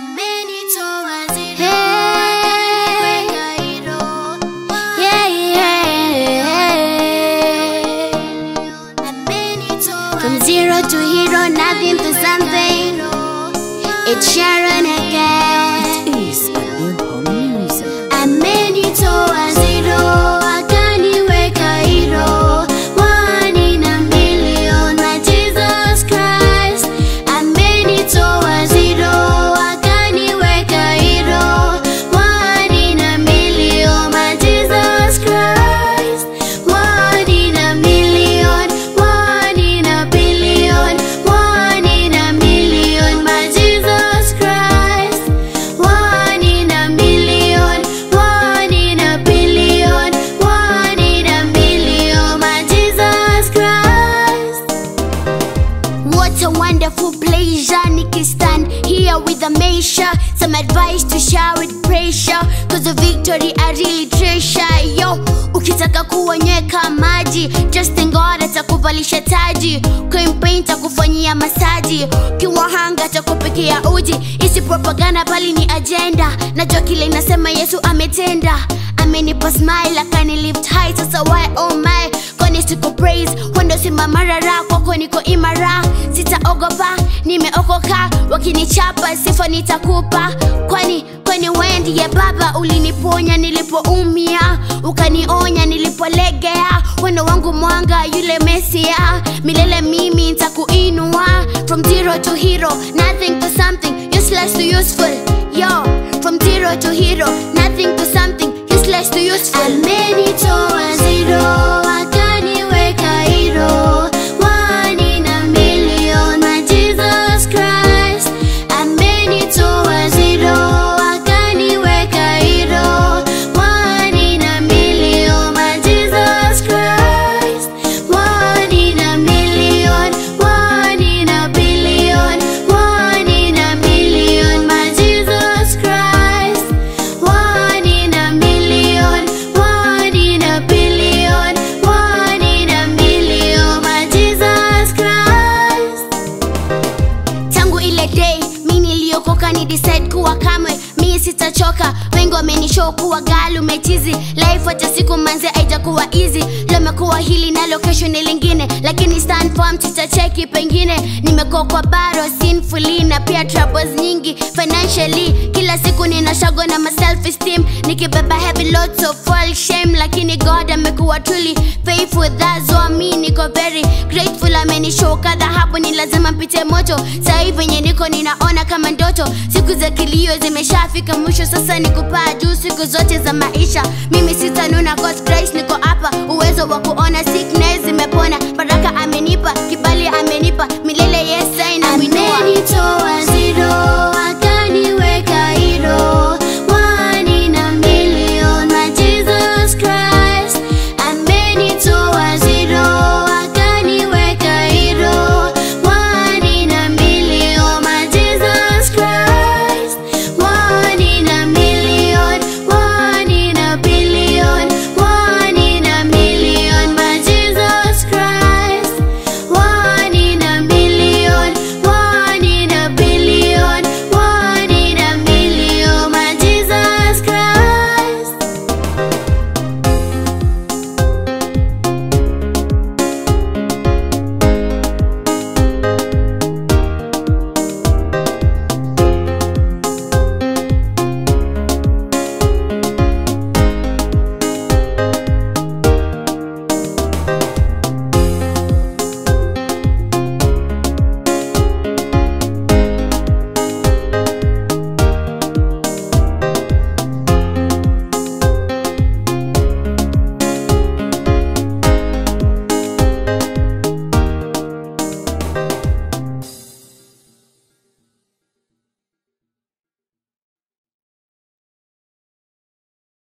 Yeah, yeah. From zero to hero, nothing to something. It's Sharon again. It is a new home music. Amenitoa zero, akaniweka hero. One in a million, my Jesus Christ. Amenitoa zero, akaniweka hero. One in a million, my Jesus Christ. One in a million, one in a billion, one in a million, my Jesus Christ. One in a million, one in a billion, one in a million, my Jesus Christ. What a wonderful pleasure, Nikki stand here with a measure. Some advice to share with pressure. Cause the victory I really treasure. Yo, ukitaka kuonyeka maji, just thank God atakuvalisha taji. Campaign takufanyia masaji, kiwa hanga takupikia uji. Isi propaganda bali ni agenda. Najua kile inasema Yesu ametenda. Amenipa smile akani lift high, sasa why oh my kwani siku praise wendo simama rara kwako niko imara sitaogopa nimeokoka wakinichapa sifa nitakupa kwani kwani wewe ndiye baba uliniponya nilipoumia ukanionya nilipolegea wendo wangu mwanga yule mesia milele mimi nitakuinua from zero to hero nothing to something useless to useful yo from zero to hero nothing to something useless to useful amenitoa zero akaniweka hero one in a million my Jesus Christ amenitoa zero akaniweka hero one in a million my Jesus Christ one in a million one in a billion one in a million my Jesus Christ one in a million, one in a billion, one in a million, my Jesus Christ. Tangu ile day mi niliokoka ni decide kuwa kamwe mi sitachoka. Wengi wamenishow kuwa gali umechizi, life hata siku manze haijakuwa easy. Leo imekuwa hili nalo kesho ni lingine, lakini stand firm, tutacheki pengine. Nimekuwa kwa baro sinfully na pia troubles nyingi financially. Kila siku nina shago na my self esteem, nikibeba heavy loads of fall shame, lakini God amekuwa truly faithful. That's why mi niko very grateful. Amenishow kadha hapo, ni lazima mpite moto. Sasa hivi venye niko ninaona kama ndoto, siku za kilio zimeshafika mwisho, sasa ni kupaa juu siku zote za maisha. Mimi sitanuna cause Christ niko hapa, uwezo wa kuona sickness zimepona, baraka amenipa, kibali amenipa, milele yes I namwinua. Amenitoa